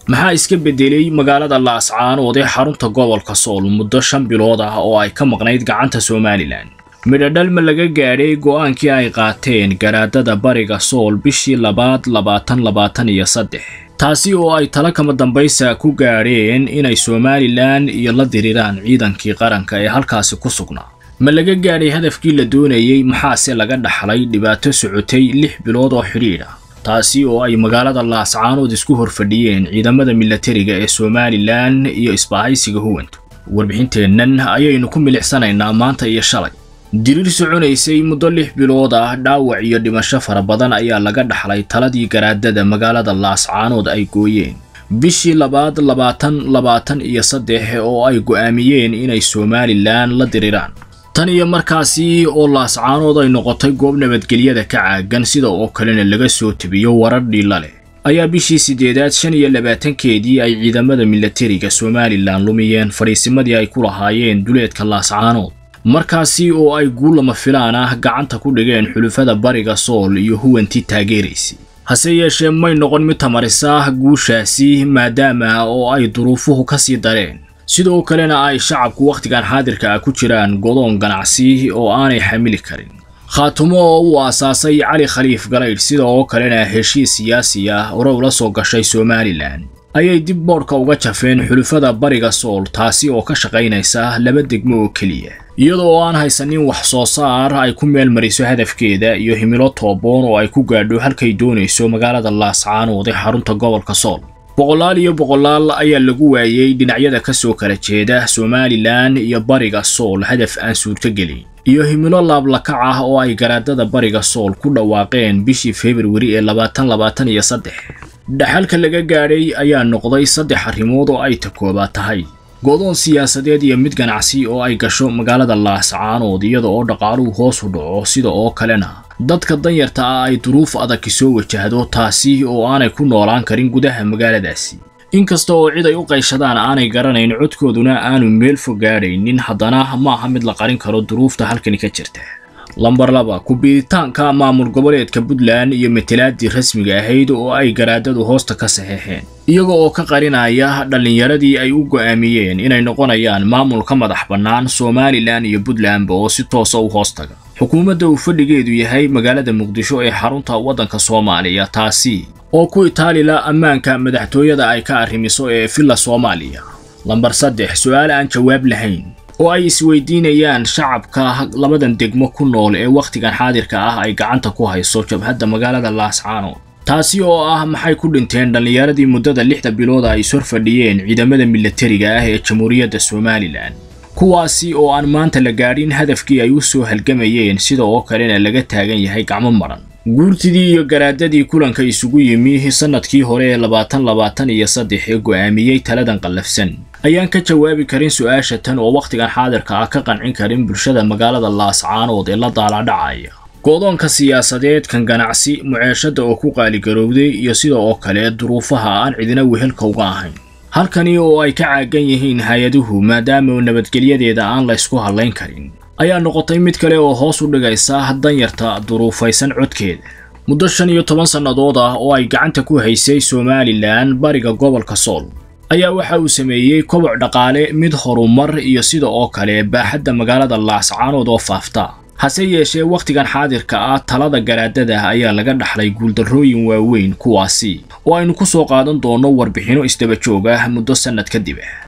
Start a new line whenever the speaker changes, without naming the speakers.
maxaa iska beddelay magaalada laascaanood ee xarunta gobolka sool muddo shan bilood ah oo ay ka maqnayd gacanta somalilan midhodhal ma laga gaadhay go'aankii ay qaateen garaadada bariga sool bishii labaad labaatan labaatan iyo saddex taasi oo ay tala kama dambaysa ku gaadheen inay somalilan iyo la diriraan ciidankii qaranka ee halkaasi ku sugnaa ma laga gaadhay hadafkii la doonayey maxaase laga dhaxlay dhibaato socotay lix bilood oo xidhiidh ah taasi oo ay magaalada laascaanood isku horfadhiyeen ciidamada milatariga ee somalilan iyo isbaahaysiga huwantu warbixinteennan ayaynu ku milicsanaynaa maanta iyo shalay diriir soconaysay muddo lix bilood ah dhaawac iyo dhimasho fara badan ayaa laga dhaxlay taladii garaadada magaalada laascaanood ay gooyeen bishii labaad labaatan labaatan iyo saddex oo ay go'aamiyeen inay somalilan la diriraan tan iyo markaasi oo laascaanood ay noqotay goob nabadgelyada ka caagan sida oo kalena laga soo tebiyo warar dhiilla leh ayaa bishii siddeedaad shan iyo labaatankeedii ay ciidamada milatariga somalilan lumiyeen fadhiisimadii ay ku lahaayeen duleedka laascaanood markaasi oo ay guul lama filaan ah gacanta ku dhigeen xulufada bariga sool iyo huwantii taageeraysay hase yeeshee may noqon mid tamarisa guushaasi maadaama oo ay duruufuhu ka sii dareen sidoo kalena ay shacabku wakhtigan xaadirka ah ku jiraan godoon ganacsi oo aanay xamili karin khaatumo oo uu aasaasay cali khaliif galaydh sida oo kalena heshiis siyaasi ah hore ula soo gashay somalilan ayay dib boodhka uga jafeen xulufada bariga sool taasi oo ka shaqaynaysa laba degmo oo keliya iyadoo oo aan haysanin wax soo saar ay ku meel mariso hadafkeeda iyo himilo tooboon oo ay ku gaadho halkay doonayso magaalada laascaanood ee xarunta gobolka sool boqolaal iyo boqolaal ayaa lagu waayey dhinacyada ka soo kala jeeda somalilan iyo bariga sool hadaf aan suurtogelin iyo himilo laablakac ah oo ay garaadada bariga sool ku dhawaaqeen bishii februari ee labaatan labaatan iyo saddex dhaxalka laga gaadhay ayaa noqday saddex arrimood oo ay takooba tahay godoon siyaasadeed iyo mid ganacsi oo ay gasho magaalada laascaanood iyada oo dhaqaaluhu hoos u dhaco sida oo kalena dadka danyarta ah ay duruuf adag soo wajahdo taasi oo aanay ku noolaan karin gudaha magaaladaasi inkasta oo cid ay u qayshadaan aanay garanayn codkooduna aanu meel fog gaadhaynin haddana maaha mid la qarin karo duruufta halkani ka jirta lambar laba ku-biiritaanka maamul goboleedka puntland iyo matalaadii rasmiga ahayd oo ay garaadadu hoosta ka saxeexeen iyaga oo ka qarinaya dhallinyaradii ay u go'aamiyeen inay noqonayaan maamul ka madax bannaan somalilan iyo puntlandba oo si toosa u hoostaga xukuumadda uu fadhigeedu yahay magaalada muqdisho ee xarunta waddanka soomaaliya taasi oo ku itaalila ammaanka madaxtooyada ay ka arrimiso ee villa soomaaliya lambar saddex su-aal aan jawaab lahayn oo ay isweydiinayaan shacabka labadan degmo ku nool ee wakhtigan xaadirka ah ay gacanta ku hayso jabhadda magaalada laascaanood taasi oo ah maxay ku dhinteen dhallinyaradii muddada lixda bilood ay ishor fadhiyeen ciidamada milatariga ah ee jamhuuriyadda somalilan kuwaasi oo aan maanta la gaadhin hadafkii ay u soo halgamayeen sida oo kalena laga taagan yahay gacmo madhan guurtidii iyo garaadadii kulanka isugu yimi sannadkii hore ee labaatan labaatan iyo saddex ee go'aamiyey taladan qallafsan ayaan ka jawaabi karin su-aasha tan oo wakhtigan xaadirka ah ka qancin karin bulshada magaalada laascaanood ee la daaladhacaya go'doonka siyaasadeed kan ganacsi muceeshada oo ku qaaligarowday iyo sida oo kale duruufaha aan cidina wehelka uga ahayn halkani oo ay ka caagan yihiin hay-aduhu maadaama nabadgelyadeeda aan la ysku hadlayn karin ayaa noqotay mid kale oo hoos u dhigaysa danyarta duruufaysan codkeeda muddo shan iyo toban sannadood ah oo ay gacanta ku haysay somalilan bariga gobolka sool ayaa waxa uu sameeyey koboc dhaqaale mid horumar iyo sida oo kale baaxadda magaalada laascaanood oo faafta hase yeeshee wakhtigan xaadirka ah talada garaadada ayaa laga dhaxlay guuldarrooyin waaweyn kuwaasi oo aynu ku soo qaadan doonno warbixinno isdaba joog ah muddo sannad kadib